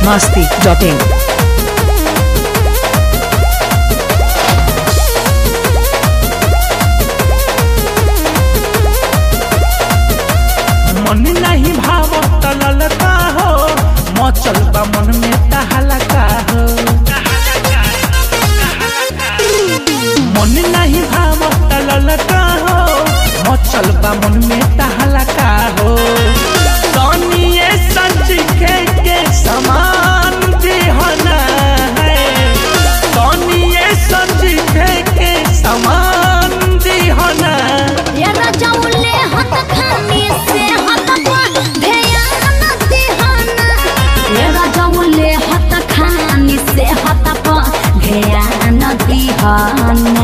masti.in. मन नहीं भावत ललका हो मचल बा मन में तहलका हो मन नहीं भावत ललका हो मचल बा मन में तहलका हो तनिए सच के के समान दिहना है तनिए सच के के समान दिहना यारा जाऊले हत खानी से हत पर ध्यान दिहाना यारा जाऊले हत खानी से हत पर ध्यान दिहाना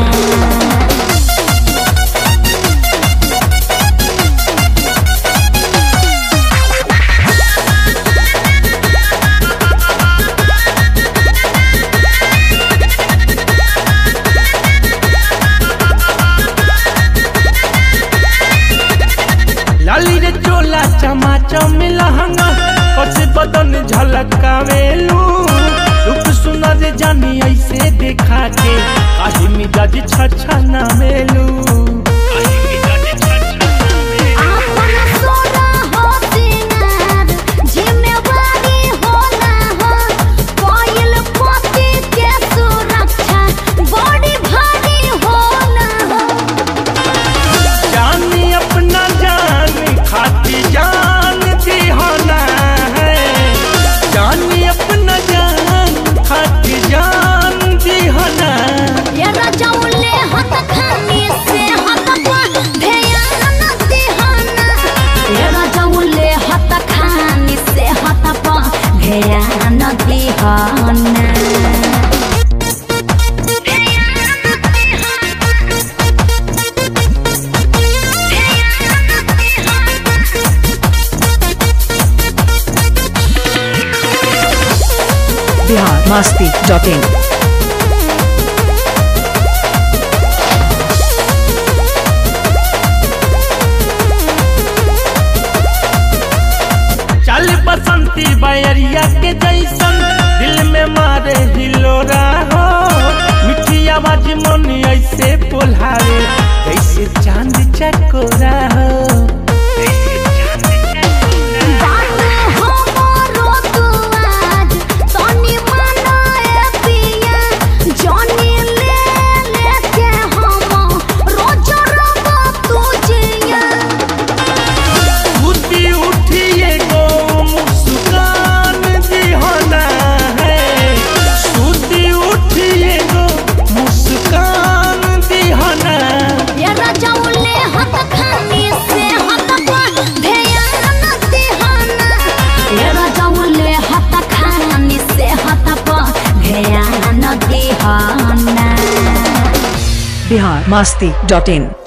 लाली रे चोला चमाचम लहंगा कसे बदन झलकावेलू रूप सुना रे जानी ऐसे देखा के काहे मिजाज छछा ना मेलू आपन सोना हो सिंगार जिम्मेवारी होला हो कोयल पोती के सुरक्षा बड़ी भारी होला हो जानी अपना जान खाती जान दीवाना है जानी अपना जान खाती जान दीवाना यारा जाऊले हत खानी से हत पर ध्यान दिहाना यारा जाऊले हत खानी से हत पर ध्यान दिहाना Bihar masti.in. चल बसंती बयरिया के जैसन दिल में मारे हिलोरा हो मिठी आवाज मन ऐसे बोलावे जैसे चांद चकोरा हो बात हमरो तू आज तनी मनाए पिया जानी ले लेके हम रोज रब तू जिया बुद्धि उठिए गो मुस्कान दिहना है सुधी उठिए गो मुस्कान दिहना यारा जाऊले हत खानी से हत पर ध्यान दिहाना यारा जाऊले हत खानी से हत पर ध्यान दिहाना Bihar masti.in.